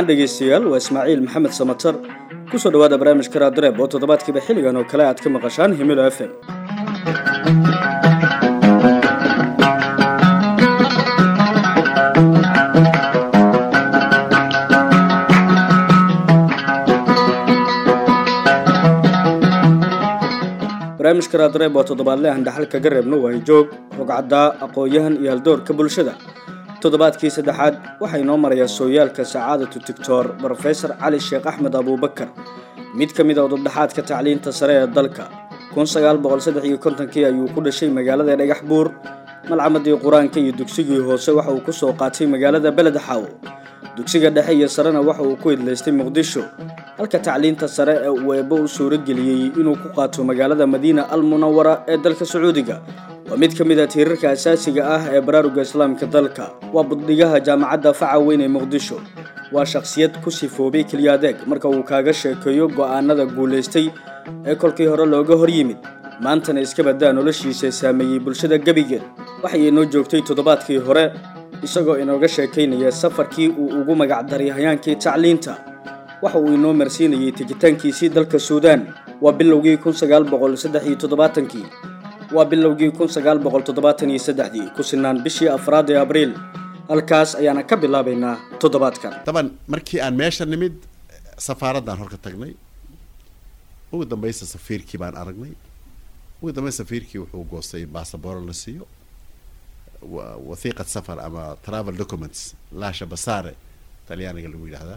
wacan dhegaystayaal waa ismaaciil maxamed samatar kusoo dhawaada barnaamijka raadireeb oo toddobaadkiiba xilligan oo kale aad ka maqashaan himilo f m barnaamijka raadireeb waa toddobaadle aan dhaxal kaga reebno waayo joog rogcaddaa aqoon-yahan iyo haldoorka bulshada toddobaadkii saddexaad waxaa inoo marayaa sooyaalka sacaadatu tictor brofesor cali sheekh axmed abuubakar mid ka mid a udubdhaxaadka tacliinta sare ee dalka kun sagaal boqol saddex iyo kontonkii ayuu ku dhashay magaalada dhagax buur malcamadii qur-aanka iyo dugsigii hoose waxa uu ku soo qaatay magaalada beled xaawo dugsiga dhexe iyo sarena waxa uu ku idlaystay muqdisho halka tacliinta sare ee uu eebbo u suurageliyey inuu ku qaato magaalada madiina al munawara ee dalka sacuudiga waa mid ka mid a tiirarka asaasiga ah ee baraaruga islaamka dalka waa buddhigaha jaamacadda faca weyn ee muqdisho waa shakhsiyad ku sifoobay keliya adeeg marka uu kaaga sheekeeyo go'aanada guulaystay ee kolkii hore looga hor yimid maantana iska baddaa noloshiisa saameeyey bulshada gebigeed waxay inoo joogtay toddobaadkii hore isagoo inooga sheekaynaya safarkii uu ugu magacdaray hayaankii tacliinta waxa uu inoo marsiinayay tegitaankiisii dalka suudaan waa bilowgii kun sagaal boqol saddex iyo toddobaatankii waa bilowgii kun sagaal boqol toddobaatan iyo saddexdii ku sinaan bishii afraad ee abriil halkaas ayaana ka bilaabaynaa toddobaadkan daban markii aan meesha nimid safaaraddaan horka tagnay ugu dambaysa safiirkii baan aragnay ugu dambaysa safiirkii wuxuu goostay basabooro la siiyo wathiiqad safar ama travel documents laasha basaare talyaaniga lagu yidhaahdaa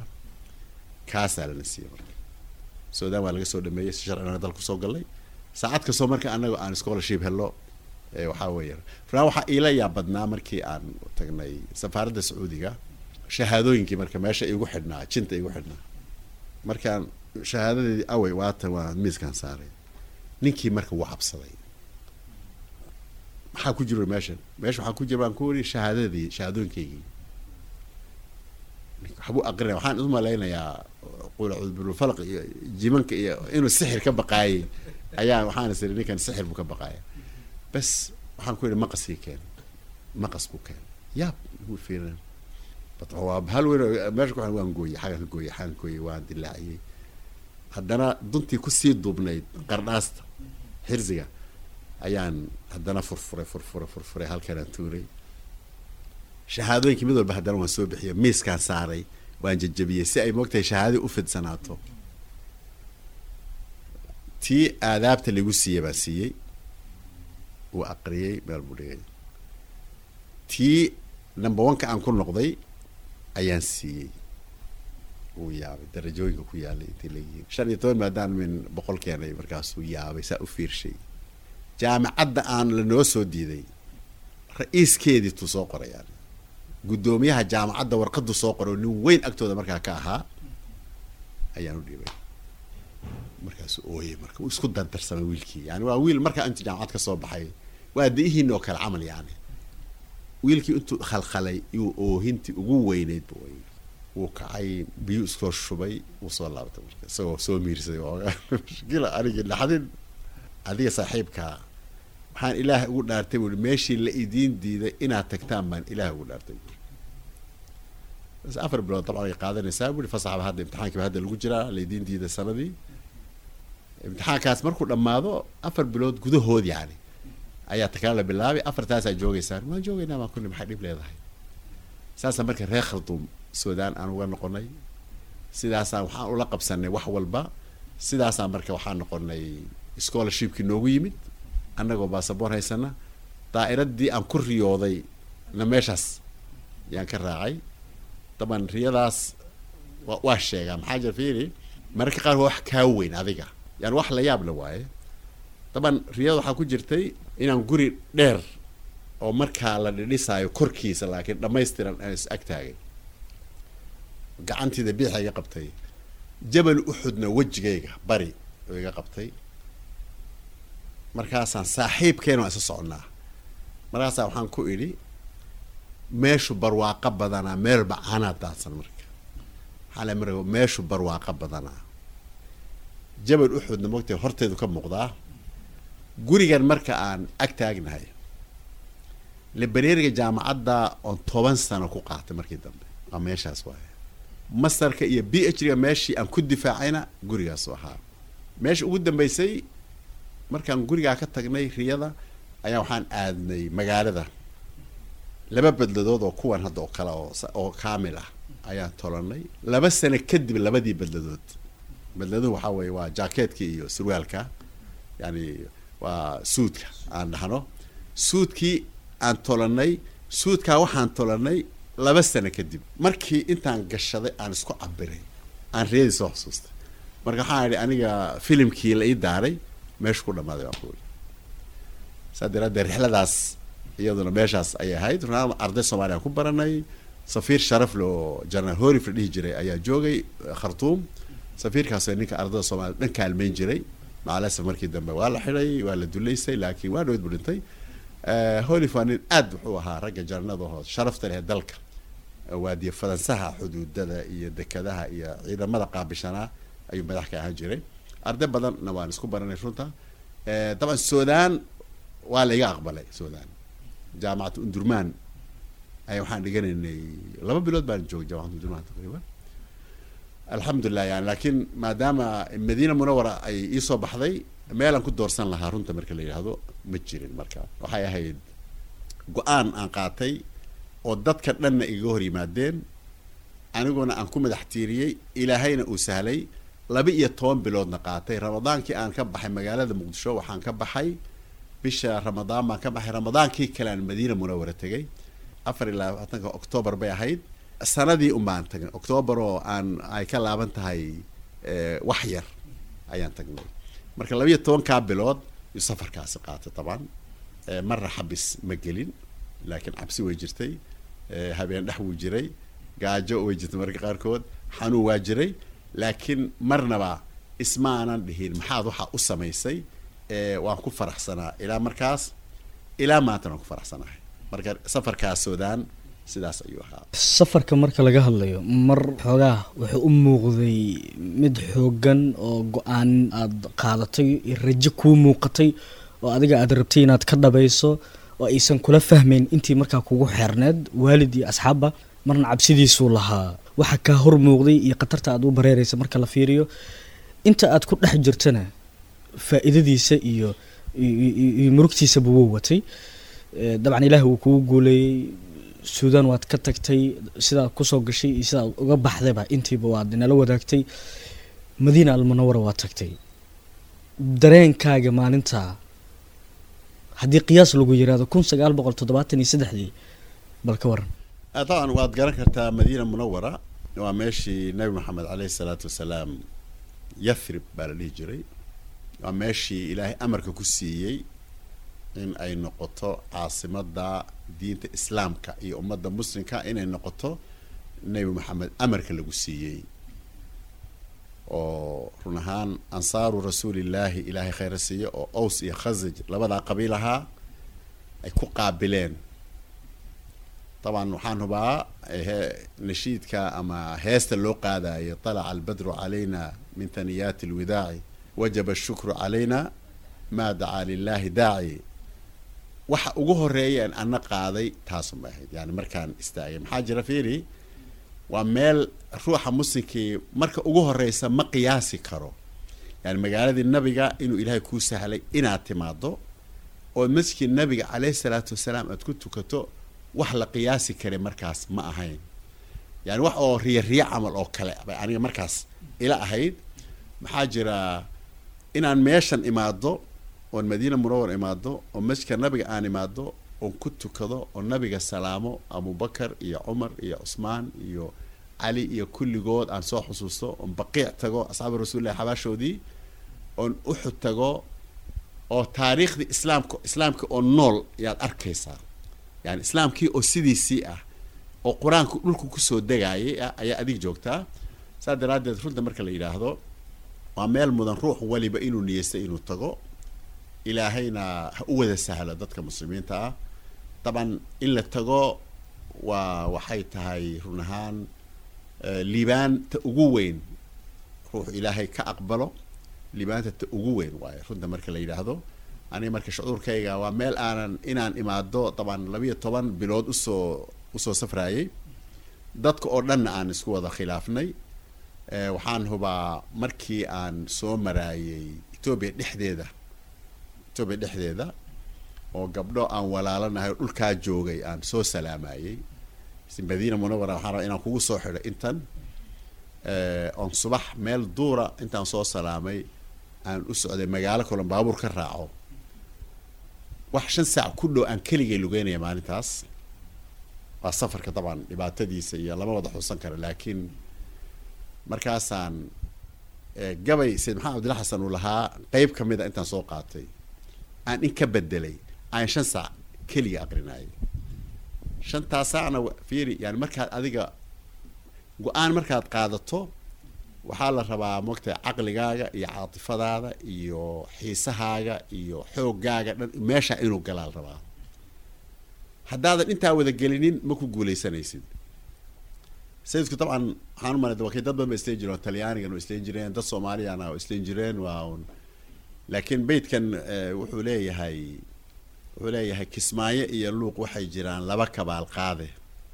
kaasaa lana siiyey marka suudaan waa laga soo dhameeyey si sharcina dalku soo gallay saacad kastoo marka anaga aan scholarship hello waxaa weeya raa waxaa iila yaa badnaa markii aan tagnay safaaradda sacuudiga shahaadooyinkii marka meesha igu xidhnaa jinta igu xidhnaa markaan shahaadadeedii awey waatan waa miiskaan saaray ninkii marka wuu cabsaday maxaa ku jiro meeshan meesha waxaa ku jira baan ku wari shahaadadii shahaadooyinkaygii waxbuu aqrinaya waxaan isu malaynayaa qulcudbulfalq iyo jimanka iyo inuu sixir ka baqaayay ayaa waxaan is iri ninkan sixir buu ka baqaaya bas waxaan ku yidhi maqaskii keen maqas ku keen yaab wuu fiirin waa hal weyn meesha ku waan gooyey xagan ka gooyey xagan gooyey waan dilaaciyey haddana duntii kusii duubnayd qardhaasta xirsiga ayaan haddana furfuray furfuray furfuray halkanaan tuuray shahaadooyinkii mid walba haddana waan soo bixiyay miiskaan saaray waan jajabiyey si ay moogtahay shahaadadii u fidsanaato tii aadaabta lagu siiyey baan siiyey wuu aqriyey meel buu dhigay tii number one-ka aan ku noqday ayaan siiyey wuu yaabay darajooyinka ku yaalay intii layihiin shan iyo toban maadaan min boqol keenay markaasuu yaabay saa u fiirshay jaamacadda aan lanoo soo diiday ra-iiskeedii tuu soo qoray yani guddoomiyaha jaamacadda warqadu soo qoray oo nin weyn agtooda markaa ka ahaa ayaan u dhiibay markaasuu ooyey marka uu isku dardarsamay wiilkii yani waa wiil markaa intuu jaamacad ka soo baxay waa da-ihiina oo kale camal yani wiilkii intuu khalkhalay iyuu oohintii ugu weyneyd bu ooyey wuu kacay biyuu iskoo shubay wuu soo laabtay marka isagoo soo miirsaday ooga mushkila anigii dhaxdin adiga saaxiibkaa waxaan ilaah ugu dhaartay buui meeshii la idiin diiday inaad tagtaan baan ilaah ugu dhaartay buui bas afar bilood dabcan ay qaadanaysaa buui fasaxba hadda imtixaankiiba hadda lagu jiraa la idiin diiday sanadii imtixaankaas markuu dhammaado afar bilood gudahood yani ayaa takala la bilaabay afartaasaa joogeysaan waan joogeynaa baan kulli maxay dhib leedahay saasa marka reer khalduum suudaan aan uga noqonay sidaasaan waxaan ula qabsanay wax walba sidaasaan marka waxaan noqonay scholarshipkii noogu yimid annagoo basaboor haysana daa'iradii aan ku riyooday na meeshaas yaan ka raacay daban riyadaas wa waa sheegaa maxaa jira fiiri mararka qaar waa wax kaa weyn adiga yani wax la yaab la waaye daban riyada waxaa ku jirtay inaan guri dheer oo markaa la dhidhisaayo korkiisa laakiin dhammaystiran aan is ag taagay gacantiida biixa iga qabtay jabal uxudna wejigayga bari oo iga qabtay markaasaan saaxiibkeen waan isa soconnaa markaasaa waxaan ku idhi meeshu barwaaqo badanaa meelba canaa daadsan marka maxaa le marka meeshu barwaaqo badanaa jabal uxudna mogtay horteedu ka muuqdaa gurigan marka aan ag taagnahay libereeriga jaamacadda oon toban sano ku qaatay markii dambe waa meeshaas waaye masterka iyo b h ga meeshii aan ku difaacayna gurigaasu ahaa meesha ugu dambeysay markaan gurigaa ka tagnay riyada ayaa waxaan aadnay magaalada laba bedladood oo kuwan hadda oo kale oo oo kaamil ah ayaan tolanay laba sano kadib labadii bedladood bedladuhu waxaa weeye waa jaakeetka iyo surwaalka yani waa suudka aan dhahno suudkii aan tolanay suudkaa waxaan tolanay laba sano kadib markii intaan gashaday aan isku cabiray aan riyadii soo xusuustay marka waxaan idhi aniga filimkii la ii daaray meesha ku dhamaaday baan kuuli saa daraaddeed rixladaas iyaduna meeshaas ayay ahayd runaan arday soomaaliya aan ku baranay safiir sharafle oo general horif la dhihi jiray ayaa joogay khartuum safiirkaasoo ninka ardada soomaliya dhan kaalmeyn jiray macalasaf markii dambe waa la xidhay waa la duleysay laakiin waa dhaweyd bu dhintay holif waa nin aad wuxuu ahaa ragga jarnadahoo sharafta leh dalka waadiye faransaha xuduudada iyo dekadaha iyo ciidamada qaabishanaa ayuu madax ka ahaan jiray arday badanna waan isku baranay runta dabcan sudan waa la iga aqbalay sudan jaamacatu undurmaan ay waxaan dhiganaynay laba bilood baan joogay jaamacatu undurmaan taqriiban alxamdulilah yani laakiin maadaama madiina munawara ay iisoo baxday meelaan ku doorsan lahaa runta marka la yidhaahdo ma jirin marka waxay ahayd go-aan aan qaatay oo dadka dhanna igaga hor yimaadeen aniguna aan ku madax tiiriyey ilaahayna uu sahlay laba iyo toban biloodna qaatay ramadaankii aan ka baxay magaalada muqdisho waxaan ka baxay bisha ramadaan baan ka baxay ramadaankii kale aan madiina munawara tegay afar iyo labaatanka octoobar bay ahayd sanadii un baan tagnay octoobar oo aan ay ka laaban tahay wax yar ayaan tagnay marka labiiyo tobankaa bilood yu safarkaasi qaatay taban marna xabis ma gelin laakiin cabsi way jirtay habeen dhex wuu jiray gaajo way jirtay marka qaarkood xanuun waa jiray laakiin marnaba isma aanan dhihin maxaad waxaa u samaysay waan ku faraxsanaa ilaa markaas ilaa maantana waan ku faraxsanahay marka safarkaas sudan sidaas ayuu ahaa safarka marka laga hadlayo mar xoogaa wuxuu u muuqday mid xoogan oo go-aan aada qaadatay rajo kuu muuqatay oo adiga aada rabtay inaad ka dhabayso oo aysan kula fahmayn intii markaa kugu xeerneed waalid iyo asxaabba marna cabsidiisuu lahaa waxa kaa hor muuqday iyo khatarta aad u bareeraysa marka la fiiriyo inta aad ku dhex jirtana faa-iidadiisa iyo iyo murugtiisaba wuu watay dabcan ilaahi wuu kugu guuleeyey suudan waad ka tagtay sidaad kusoo gashay iyo sidaad uga baxdayba intiiba waad nala wadaagtay madiina almunawara waad tagtay dareenkaaga maalintaa haddii qiyaas lagu yiraahdo kun sagaal boqol toddobaatan iyo saddexdii bal ka waran طبعا waad garan kartaa madiina munawara waa meeshii nabi maxamed caleyhi salaatu wasalaam yathrib baa la dhihi jiray waa meeshii ilaahay amarka ku siiyey in ay noqoto caasimada diinta islaamka iyo ummadda muslimka inay noqoto nebi maxamed amarka lagu siiyey oo run ahaan ansaaru rasuulillaahi ilaahay khayra siiyo oo ows iyo khasaj labadaa qabiil ahaa ay ku qaabileen طبعا waxaan hubaa nashiidka ama heesta loo qaadayo طلع البدر علينا من ثنيات الوداع وجب الشكر علينا ما دعا لله داعي waxa ugu horeeya an ana qaaday taasun bay ahayd yani markaan istaagay maxaa jira fiiri waa meel ruuxa muslimkii marka ugu horeysa ma qiyaasi karo yani magaaladii nabiga inuu ilaahay kuu sahlay inaad timaado oo masjidkii nabiga caleyhi salaatu wasalaam aad ku tukato wax la qiyaasi kara markaas ma ahayn yani wax oo riya riya camal oo kale bay aniga markaas ila ahayd maxaa jira inaan meeshan imaado oon madiina munawar imaado oo masjidka nabiga aan imaado oon ku tukado oo nabiga salaamo abubakar iyo cumar iyo cusmaan iyo cali iyo kulligood aan soo xusuusto oon baqiic tago asxaabi rasuulillahi xabaashoodii oon uxud tago oo taariikhdii islaamka islaamka oo nool yaad arkaysaa yani islaamkii oo sidiisii ah oo qur-aanku dhulku kusoo degaayay ah ayaa adig joogtaa saas daraaddeed runta marka la yidhaahdo waa meel mudan ruux waliba inuu niyeysta inuu tago ilaahayna ha u wada sahlo dadka muslimiinta ah daban in la tago waa waxay tahay run ahaan liibaanta ugu weyn ruux ilaahay ka aqbalo liibaanta ta ugu weyn waayo runta marka la yidhaahdo aniga marka shucuurkayga waa meel aanan inaan imaado daban labiyo toban bilood usoo usoo safraayay dadka oo dhanna aan isku wada khilaafnay waxaan hubaa markii aan soo maraayay etoobiya dhexdeeda etoobiya dhexdeeda oo gabdho aan walaalanahay oo dhulkaa joogay aan soo salaamayey madiina munawara waxaan rabaa inaan kugu soo xidho intan oon subax meel duura intaan soo salaamay aan u socday magaalo kalon baabuur ka raaco wax shan saac ku dhow aan keligay lugeynaya maalintaas waa safarka dabcan dhibaatadiisa iyo lama wada xusan kara laakiin markaasaan gabay sayid maxamed abdilla xasan uu lahaa qeyb ka mid a intaan soo qaatay aan in ka bedelay aan shan saac keliga aqrinayay shantaa saacna fiiri yani markaad adiga go-aan markaad qaadato waxaa la rabaa mogtahay caqligaaga iyo caatifadaada iyo xiisahaaga iyo xooggaaga dhan meesha inuu galaa la rabaa haddaadan intaa wada gelinin ma ku guuleysanaysid sayidku dabcan waxaan u malay wakay dad badan ba isleen jireen talyaanigan waa isleen jireen dad soomaaliyana waa isleen jireen waa un laakiin beytkan wuxuu leeyahay wuxuu leeyahay kismaayo iyo luuq waxay jiraan laba kabaal qaade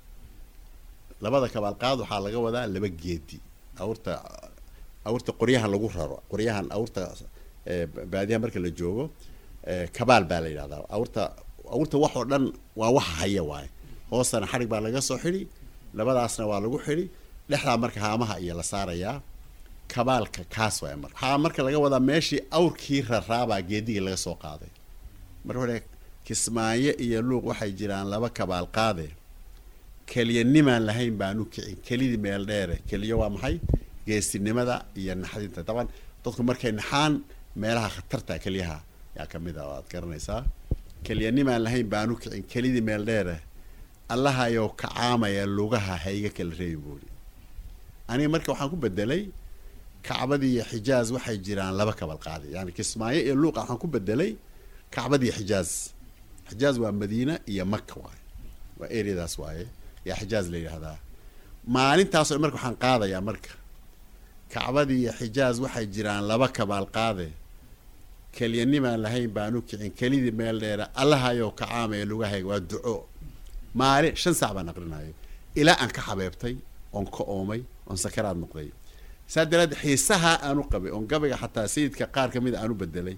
labada kabaal qaad waxaa laga wadaa laba geedi awrta awrta qoryahan lagu raro qoryahan awrta baadiyaha marka la joogo kabaal baa la yidhahdaa awrta awrta wax oo dhan waa waxa haya waaye hoostana xadhig baa laga soo xidhi labadaasna waa lagu xidhi dhexdaa marka haamaha iyo la saarayaa kabaalka kaas waay marka waxaa marka laga wadaa meeshii awrkii raraabaa geedigii laga soo qaaday marka hore kismaayo iyo luuq waxay jiraan laba kabaal qaade keliya nimaan lahayn baanu kicin kelidii meel dheere keliya waa maxay geesinimada iyo naxdinta daban dadku markay naxaan meelaha khatarta keliyaha yaa kamid a waad garanaysaa keliya nimaan lahayn baanu kicin kelidii meel dheere allahayow kacaamaya lugaha hayga kala reebi buuri aniga marka waxaan ku bedelay kacbadii iyo xijaaz waxay jiraan laba kabal qaadi yani kismaayo iyo luuqa waxaan ku bedelay kacbadii xijaaz xijaaz waa madiina iyo maka waaye waa areadaas waaye yaa xijaaz la yidhahdaa maalintaasoo marka waxaan qaadayaa marka kacbadii iyo xijaaz waxay jiraan laba kabaal qaade kelyanimaan lahayn baanu kicin kelidii meel dheera allahayow kacaamaya lugahayga waa duco maalin shan saac baan aqrinayo ilaa aan ka xabeebtay oon ka oomay oon sakaraad noqday saa daraadeed xiisaha aanu qabay oon gabayga xataa sayidka qaar ka mid a aanu bedelay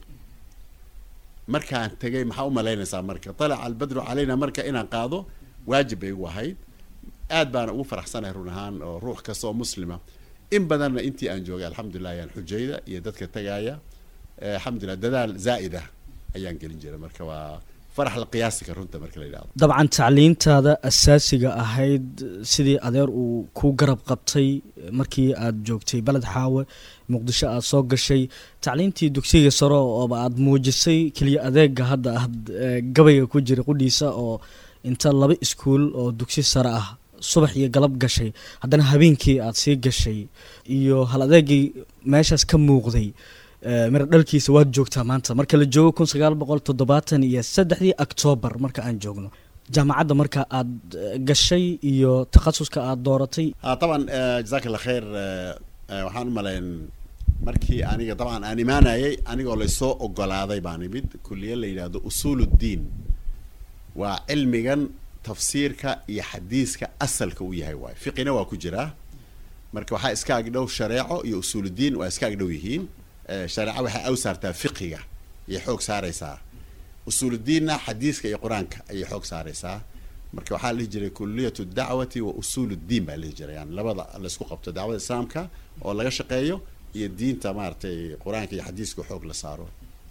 markaan tegay maxaa u malaynaysaa marka talaca albadru calayna marka inaan qaado waajib bay igu ahayd aad baana ugu faraxsanahay run ahaan oo ruux kasta oo muslima in badanna intii aan joogay alxamdulilah ayaan xujayda iyo dadka tagaaya alxamdulilah dadaal zaa'id ah ayaan gelin jiray marka waa farax la qiyaasika runta marka la yidhahdo dabcan tacliintaada asaasiga ahayd sidii adeer uu ku garab qabtay markii aad joogtay beled xaawe muqdisho aada soo gashay tacliintii dugsiga sare ooba aada muujisay keliya adeega hadda aad gabayga ku jira qudhiisa oo inta laba iskuul oo dugsi sare ah subax iyo galab gashay haddana habeenkii aada sii gashay iyo hal adeegii meeshaas ka muuqday mira dhalkiisa waad joogtaa maanta marka la joogo kun sagaal boqol toddobaatan iyo saddexdii octoobar marka aan joogno jaamacadda marka aada gashay iyo takhasuska aada dooratay طبعا jazaak allah khayr waxaan u malayn markii aniga dabcan aan imaanayay anigoo laysoo ogolaaday baan imid kuliye la yidhaahdo usuul uddiin waa cilmigan tafsiirka iyo xadiiska asalka u yahay waayo fiqina waa ku jiraa marka waxaa iska agdhow shareeco iyo usuuluddiin waa iska agdhow yihiin shareeco waxay aw saartaa fiqiga ayay xoog saaraysaa usuuluddiinna xadiiska iyo qur-aanka ayay xoog saaraysaa marka waxaa la dhihi jiray kuliyat dacwati wa usuul uddiin baa la dhihi jiray yani labada laysku qabto dacwada islaamka oo laga shaqeeyo iyo diinta maaragtay qur-aanka iyo xadiiska xoog la saaro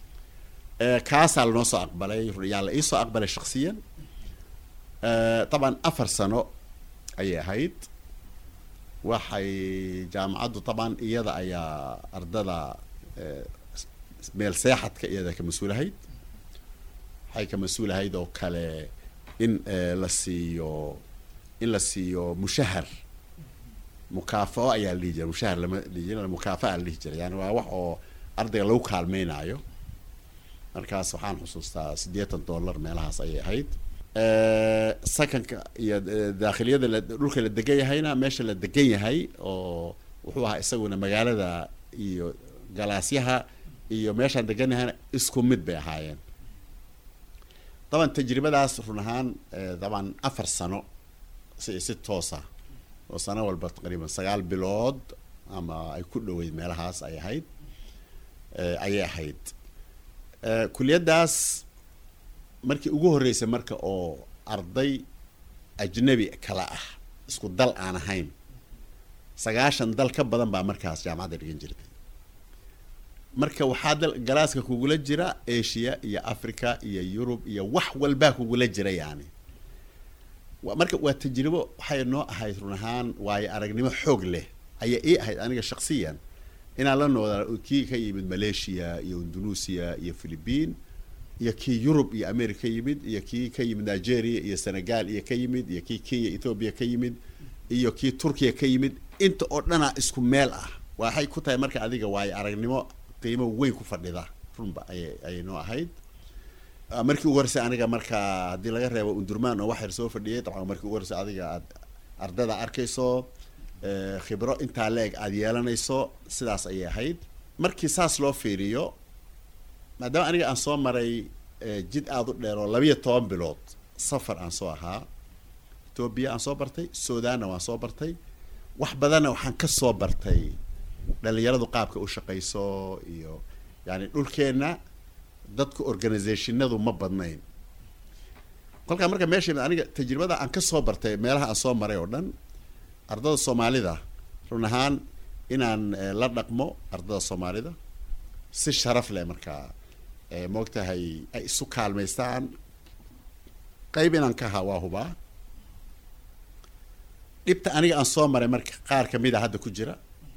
kaasaa lanoo soo aqbalay yaa la iisoo aqbalay shaksiyan طبعا afar sano ayay ahayd waxay jaamacaddu طبعا iyada ayaa ardada meel seexadka iyada ka mas-uulahayd waxay ka mas-uulahayd oo kale in la siiyo in la siiyo mushahar mukaafao ayaa la dhihi jiray mushahar lama dhihi jiray mukaafa'a la dhihi jiray yani waa wax oo ardayga lagu kaalmeynaayo markaas waxaan xusuustaa siddeetan dollar meelahaas ayay ahayd sakanka iyo daakhiliyada la dhulka la degan yahayna meesha la degan yahay oo wuxuu ahaa isaguna magaalada iyo galaasyaha iyo meeshaan degan yahayna isku mid bay ahaayeen daban tajribadaas run ahaan daban afar sano si si toosa oo sano walba taqriiban sagaal bilood ama ay ku dhoweyd meelahaas ay ahayd ayay ahayd kuliyaddaas markii ugu horreysay marka oo arday ajnabi kala ah isku dal aan ahayn sagaashan dal ka badan baa markaas jaamacadda dhigan jirtay marka waxaa dal galaaska kugula jira asia iyo africa iyo yurub iyo wax walbaa kugula jira yani marka waa tajribo waxay noo ahayd run ahaan waayo aragnimo xoog leh ayaa ii ahayd aniga shaksiyan inaan la nooda kii ka yimid malaysia iyo indonesia iyo philippine iyo kii yurub iyo america ka yimid iyo kii ka yimid nigeria iyo senegal iyo ka yimid iyo kii kenya ethoobia ka yimid iyo kii turkiya ka yimid inta oo dhanaa isku meel ah waxay ku tahay marka adiga waayo aragnimo qiimo weyn ku fadhida runba ayay ayay noo ahayd markii ugu horeysay aniga marka haddii laga reebo undurmaan oo wax yar soo fadhiyay dabcan markii ugu horeysay adiga aad ardada arkayso khibro intaa la-eg aada yeelanayso sidaas ayay ahayd markii saas loo fiiriyo maadaama aniga aan soo maray jid aada u dheer oo labiyo toban bilood safar aan soo ahaa etoobiya aan soo bartay sudanna waan soo bartay wax badanna waxaan ka soo bartay dhalinyaradu qaabka u shaqayso iyo yani dhulkeenna dadka organizationadu ma badnayn kolkaa marka meesha aniga tajribada aan ka soo bartay meelaha aan soo maray oo dhan ardada soomaalida run ahaan inaan la dhaqmo ardada soomaalida si sharaf leh markaa moogtahay ay isu kaalmaystaan qayb inaan ka ahaa waa hubaa dhibta aniga aan soo maray marka qaar kamid a hadda ku jira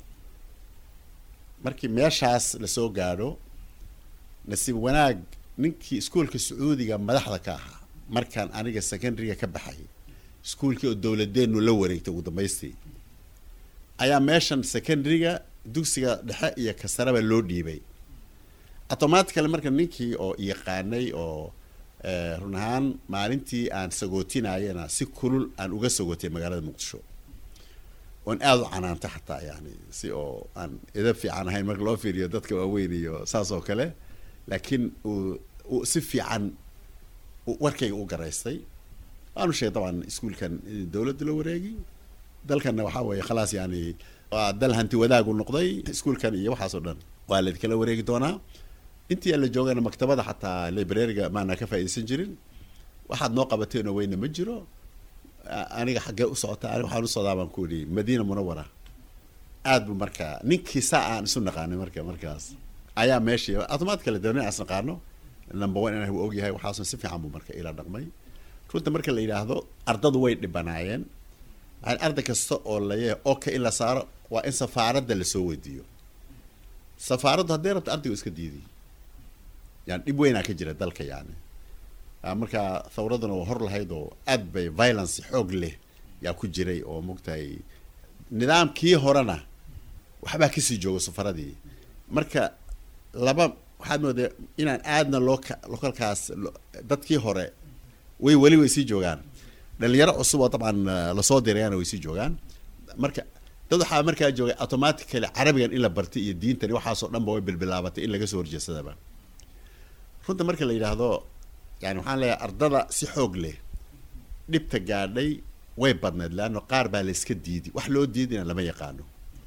markii meeshaas lasoo gaadho nasiib wanaag ninkii iskuolka sacuudiga madaxda ka ahaa markaan aniga secondaryga ka baxay iskuolkii oo dowladeenu la wareegtay ugu dambaystii ayaa meeshan secondaryga dugsiga dhexe iyo kasaraba loo dhiibay automatically marka ninkii oo yaqaanay oo run ahaan maalintii aan sagootinayana si kulul aan uga sagootay magaalada muqdisho oon aada u canaanta xataa yani si oo aan edab fiican ahayn marka loo fiiriyo dadka waaweyn iyo saas oo kale laakiin uu uu si fiican warkayga u garaystay waanu sheegay dabcan iskuolkan in dowladda la wareegi dalkanna waxaa weeye khalaas yani waa dal hanti wadaagu noqday iskuolkan iyo waxaas oo dhan waa laydkala wareegi doonaa intii aan la joogana maktabada xataa librariga maana ka faaidaysan jirin waxaad noo qabateenoo weyna ma jiro aniga xaggee u socota aniga waxaan u socdaa baan ku idhi madiina munawara aad bu marka ninkii saa aan isu naqaanay marka markaas ayaa meeshii automatically dee nin aan is naqaano number one inaan og yahay waxaasun si fiican buu marka ila dhaqmay runta marka la yidhaahdo ardadu way dhibanaayeen yani arday kasta oo layahay oka in la saaro waa in safaaradda lasoo weydiiyo safaaraddu hadday rabto ardaygu iska diidiy yani dhib weynaa ka jira dalka yani marka thawraduna waa hor lahayd oo aad bay violence xoog leh yaa ku jiray oo mogtahay nidaamkii horena waxbaa kasii joogo safaradii marka laba waxaad moodaa inaan aadna loo localkaas dadkii hore way weli way sii joogaan dhalinyaro cusub oo dabcan lasoo dirayana way sii joogaan marka dad waxaa markaa joogay automatically carabigan in la bartay iyo diintani waxaasoo dhan ba way bilbilaabatay in laga soo horjeesadaba runta marka la yidhaahdo yani waxaan leeyahay ardada si xoog leh dhibta gaadhay way badneed leanno qaar baa la iska diidi wax loo diidina lama yaqaano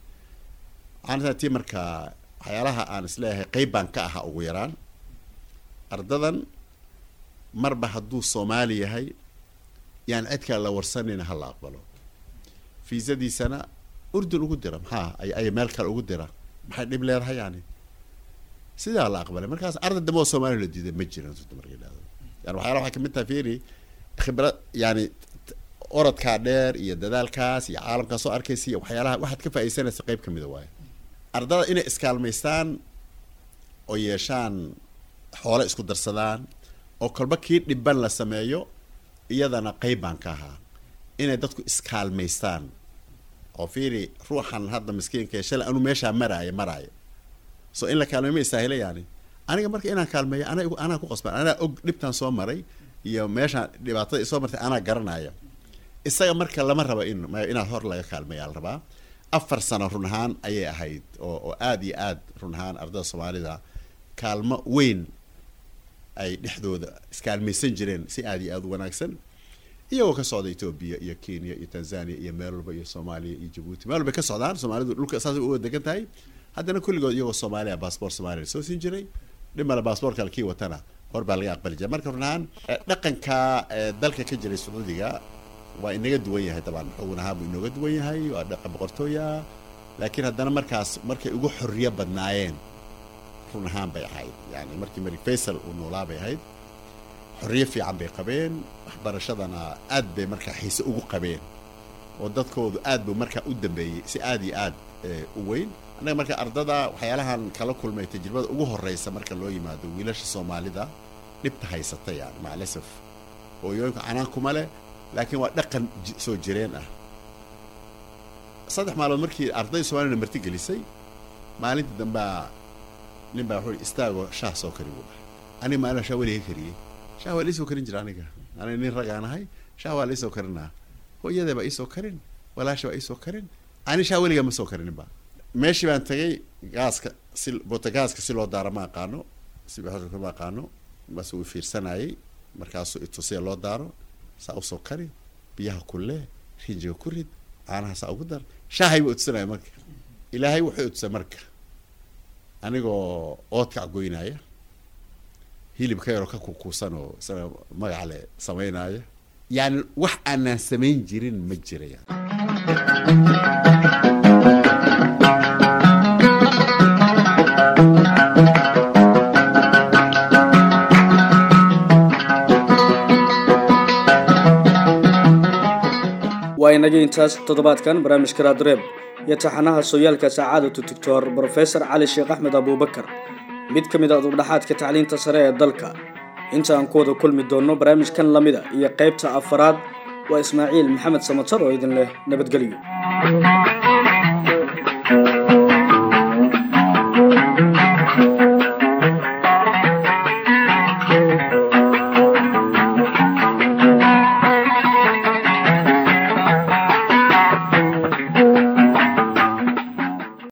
waxaan tii marka waxyaalaha aan isleeyahay qeyb baan ka ahaa ugu yaraan ardadan marba hadduu soomaali yahay yaan cid kale la warsanayna ha la aqbalo fiisadiisana urdun ugu dira maxaa ay ay meel kale ugu dira maxay dhib leedahay yani sidaa la aqbalay markaas arday dambe oo soomaaliya la diiday ma jiran runta marka yidhahdo yani waxyaala waxay kamid tahay fiiri khibrad yani orodkaa dheer iyo dadaalkaas iyo caalamkaa soo arkaysa iyo waxyaalaha waxaad ka faaidaysanaysa qeyb kamida waayo ardada inay iskaalmaystaan oo yeeshaan xoole isku darsadaan oo kolba kii dhiban la sameeyo iyadana qeyb baan ka ahaa inay dadku iskaalmaystaan oo fiiri ruuxan hadda miskiinka shalay anu meeshaa maraayo maraayo so in la kaalmeeyo ma istaahila yani aniga marka inaan kaalmeeyo ana anaa ku qasban anaa og dhibtaan soo maray iyo meeshaan dhibaatada soo martay anaa garanaya isaga marka lama rabo in inaad hor laga kaalmeeya la rabaa afar sano run ahaan ayay ahayd oo oo aada iyo aad run ahaan ardada soomaalida kaalmo weyn ay dhexdooda iskaalmaysan jireen si aada iyo aada u wanaagsan iyagoo ka socda etoobiya iyo kenya iyo tanzania iyo meel walba iyo soomaaliya iyo jabuuti meel walbay ka socdaan soomaalidu dhulka saasay uga degan tahay haddana kulligood iyagoo soomaaliya baasboort soomaaliya soo siin jiray dhimala baasboortka kii watana hor baa laga aqbali jiray marka runahaan dhaqanka dalka ka jiray sacuudiga waa inaga duwan yahay dabcan xugun ahaan buu inooga duwan yahay waa dhaqan boqortooya laakiin haddana markaas markay ugu xorriyo badnaayeen run ahaan bay ahayd yani markii malik faysal uu noolaa bay ahayd xorriyo fiican bay qabeen waxbarashadana aad bay markaa xiise ugu qabeen oo dadkoodu aad buu markaa u dambeeyey si aad iyo aad u weyn annaga marka ardada waxyaalahan kala kulmay tajribada ugu horreysa marka loo yimaado wiilasha soomaalida dhibta haysata yani macalasaf hooyooyinka canaan kuma leh laakiin waa dhaqan soo jireen ah saddex maalood markii arday soomaalina marti gelisay maalinta dambea nin baa wuxuu istaagoo shaah soo kari buu dhahay aniga maalin shaah weliga kariyey shaah waa liisoo karin jira aniga aniga nin ragaan ahay shaah waa liisoo karinaa hooyada baa iisoo karin walaasha baa iisoo karin ani shaah weliga ma soo karinin ba meeshii baan tagay gaaska si botagaaska si loo daaro ma aqaano si ma aqaano bas uu fiirsanayay markaasuu itusiya loo daaro saa usoo kari biyaha kulee rinjiga ku rid caanaha saa ugu dar shaahay buu utusanaya marka ilaahay wuxuu utusay marka anigoo oodkac goynaya hilib ka yaroo ka kukuusan oo isaga magac le samaynaya yani wax aanaan samayn jirin ma jiraya waa inagii intaas toddobaadkan barnaamijka raadreeb iyo taxanaha sooyaalka sacaadatu doctor brofesor cali sheekh axmed abuubakar mid ka mid a dubdhaxaadka tacliinta sare ee dalka inta aan ku wada kulmi doonno barnaamijkan lamida iyo qaybta afaraad waa ismaaciil maxamed samatar oo idin leh nabadgelyo